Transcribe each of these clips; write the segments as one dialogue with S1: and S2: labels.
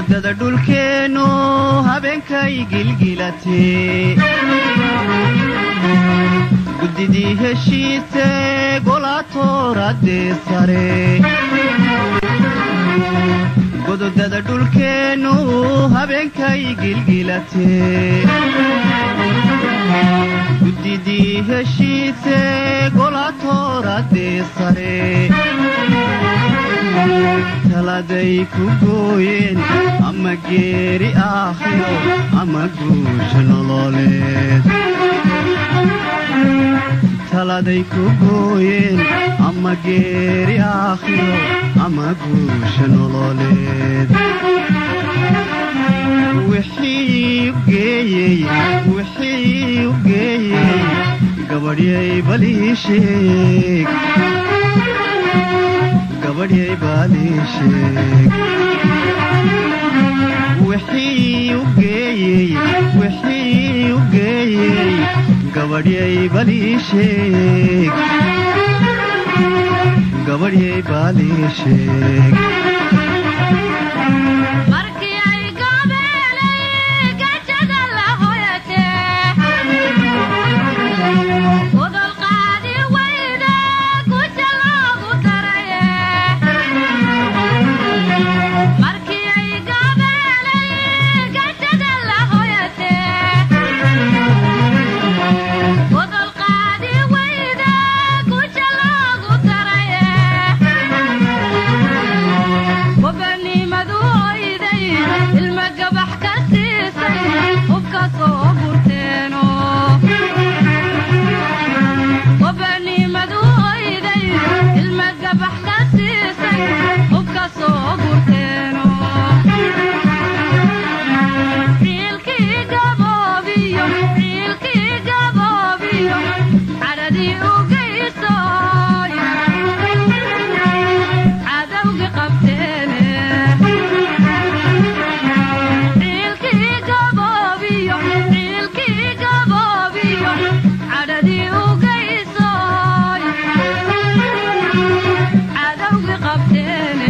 S1: gododada dhulkeennu habeenkay gilgilatee guddidii heshiise golaatooradee sare gododada dhulkeennu habeenkay gilgilatee guddidii heshiise golaatooradee sare taladay ku gooyeen ama geeri aakhiro ama guusha nololeed taladay ku gooyeen ama geeri aakhiro ama guusha nololeed wixii u geeyey wixii u geeyey gabadhyay balii sheeg gabadhyay baalii sheeg wixii u geeyey wixii u geeyey gabadhyay balii sheeg gabadhyay baalii sheeg
S2: markii ay goobeelay gajada la hoyatee udol qaadi wayda guja loogu daraye markii ay goobeelay gajada la hoyatee udol qaadi wayda guja loogu daraye wabanimadu oyday ilma gabax ka siisay hubka soo burteeno wabanimadu oyday ilma gabax ka siisay hubka soo burteeno ciilkii gaboobiyo ciilkii gaboobiyo cadhadii u geysoy cadawgi qabteene ciilkii gaboobiyo ciilkii gaboobiyo cadhadii u geysoy cadawgi qabteene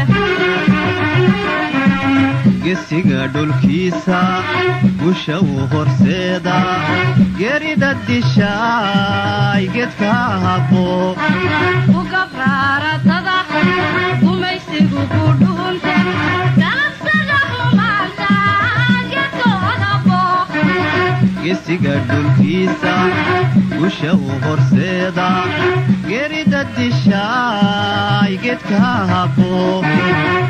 S1: gesiga dhulkiisa gusha uu horseeda gerida dishaay gedka habbo
S2: ku gabraaratada gumaysigu ku dhuunte galabsada xumaanta gedkooda booq
S1: gesiga dhulkiisa gusha uu horseeda gerida dishaay gedka habbo